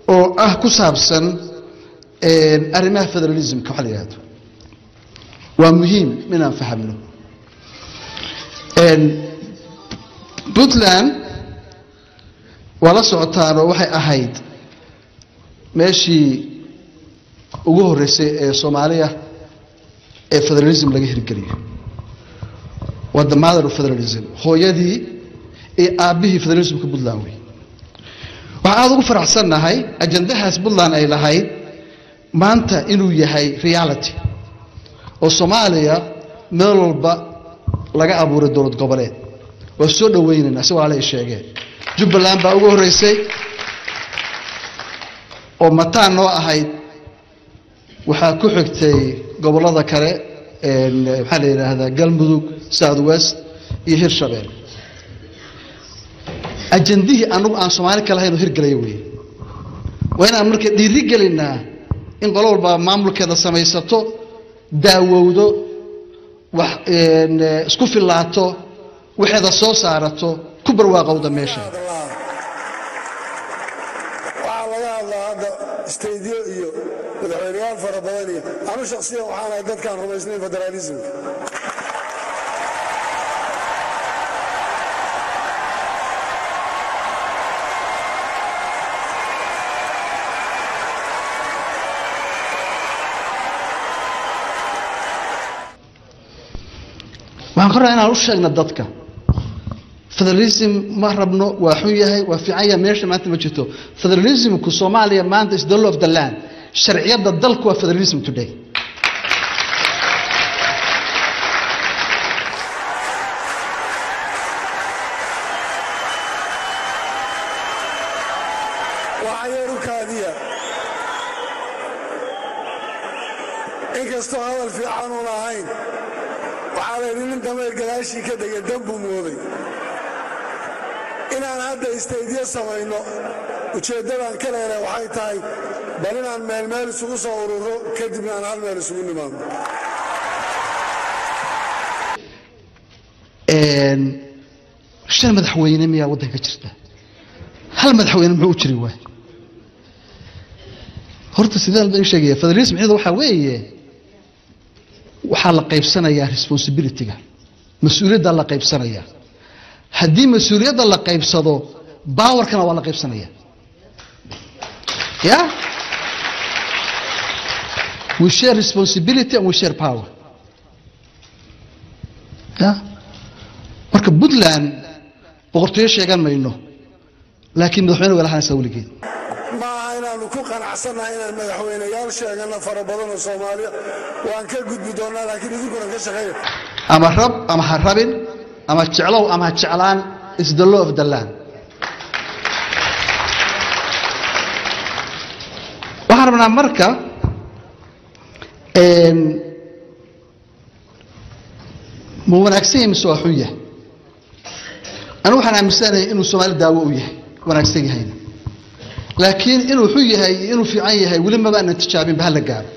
oo ah ku saabsan arrimaha federalismka waxa la yihahdo waa muhiim inaan fahamno puntland waa la socotaanoo waxay ahayd meeshii ugu horreysay ee soomaaliya ee federalism laga hirgeliyo waa the mother of federalism hooyadii iyo aabbihii federalismka puntland wey waxaan aada ugu faraxsannahay ajandahaas puntland ay lahayd maanta inuu yahay reality oo soomaaliya meel walba laga abuuray dowlad goboleed waa soo dhawaynaynaa si walaala ay sheegeen jubbaland baa ugu horreysay oo mataan noo ahayd waxaa ku xigtay gobollada kale maxaa la yidhaahdaa galmudug south west iyo hirshabelle ajandihii anagu aan soomaali ka lahayn oo hirgelaya wey waa inaan marka dhiiri gelinaa in qolo walba maamulkeeda samaysato daawowdo wax isku filaato waxeeda soo saarato ku barwaaqowda meesha waxaa laga hadlaa hadda istaydyo iyo madaxweyneyaal fara badan iyo anu shaksiyan waxaan ahay dadkaan rumaysnayn federaalismka waxaan ka rabaa inaan u sheegna dadka federalism ma rabno waa xun yahay waa fiican yahay meesha maanta ma jirto federalismku soomaaliya maanta is the law of the land sharciyadda dalku waa federalism today waxaa yeeru kaadiya inkastoo hadal fiican uun ahayn waxaa la yidhi nin dameer gadaashii ka degay danbuu mooday inaan hadda istaydyo samayno ujeeddadaan ka leedahay waxay tahay bal inaan meel meel isugu soo ururo kadibna aan hal meel isugu nimaadno shan madaxweyne miyaa waddanka jirta hal madaxweyne muxuu u jiri waay horta sidaan baan sheegaya federalism iyada waxaa weeye waxaa la qaybsanayaa responsibilityga mas-uuliyadda la qaybsanaya haddii mas-uuliyadda la qaybsado bawarkana waa la qaybsanaya ya we share responsibility and we share power ya marka puntland boqortooyo sheegan mayno laakiin madaxweyne way lahaanaysaa weligeed ma aha inaannu ku qanacsannahay inaan madaxweyneyaal sheeganno fara badan oo soomaaliya waan ka gudbi doonnaa laakiin idinkuna ka shaqeeya ama rab ama ha rabin ama jeclow ama ha jeclaan is the law of the land waxaan rabnaa marka ma wanaagsan yahay mise waa xun yahay anigu waxaan aaminsanahay inuu soomaali daawo u yahay wanaagsan yahayna laakiin inuu xun yahay iyo inuu fiican yahay weli maba aanan tijaabinba hala gaaro